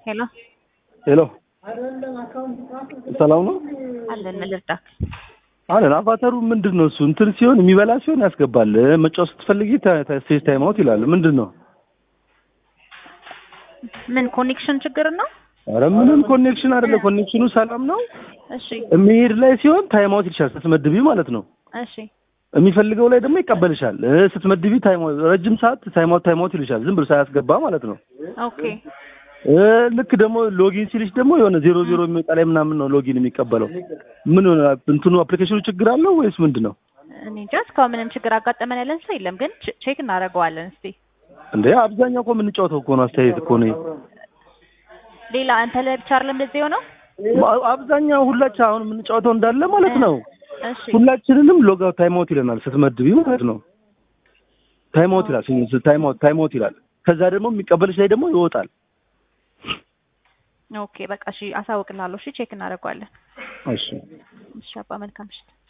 ሄሎ ሄሎ ሰላም ነው አለን ምን ልርዳክ? አለን። አቫተሩ ምንድን ነው እሱ? እንትን ሲሆን የሚበላ ሲሆን ያስገባል። መጫወት ስትፈልጊ ስቴጅ ታይም አውት ይላል። ምንድን ነው? ምን ኮኔክሽን ችግር ነው? አረ ምንም ኮኔክሽን አይደለ። ኮኔክሽኑ ሰላም ነው። እሺ የሚሄድ ላይ ሲሆን ታይም አውት ይልሻል፣ ስትመድቢ ማለት ነው። እሺ የሚፈልገው ላይ ደግሞ ይቀበልሻል። እ ስትመድቢ ታይም አውት ረጅም ሰዓት ታይም አውት ታይም አውት ይልሻል፣ ዝም ብሎ ሳያስገባ ማለት ነው። ኦኬ እ ልክ ደግሞ ሎጊን ሲልሽ ደግሞ የሆነ ዜሮ ዜሮ የሚወጣ ላይ ምናምን ነው ሎጊን የሚቀበለው። ምን ሆነ እንትኑ አፕሊኬሽኑ ችግር አለው ወይስ ምንድን ነው እኔ እንጃ እስካሁን ምንም ችግር አጋጠመን ያለን ሰው የለም፣ ግን ቼ- ቼክ እናደርገዋለን እስቲ። እንዴ? አብዛኛው እኮ የምንጫወተው እኮ ነው። አስተያየት እኮ ነው። ሌላ አንተ ላይ ብቻ አይደለም እንደዚህ የሆነው? አ- አብዛኛው ሁላችን አሁን የምንጫወተው እንዳለ ማለት ነው። እሺ ሁላችንንም ሎግ አውት ታይም አውት ይለናል ስትመድቢ ማለት ነው። ታይም አውት ይላል ታይም አውት ታይም አውት ይላል። ከዛ ደግሞ የሚቀበልሽ ላይ ደግሞ ይወጣል። ኦኬ በቃ እሺ፣ አሳውቅልሃለሁ። እሺ ቼክ እናደርገዋለን። እሺ እሺ አባ መልካም ምሽት።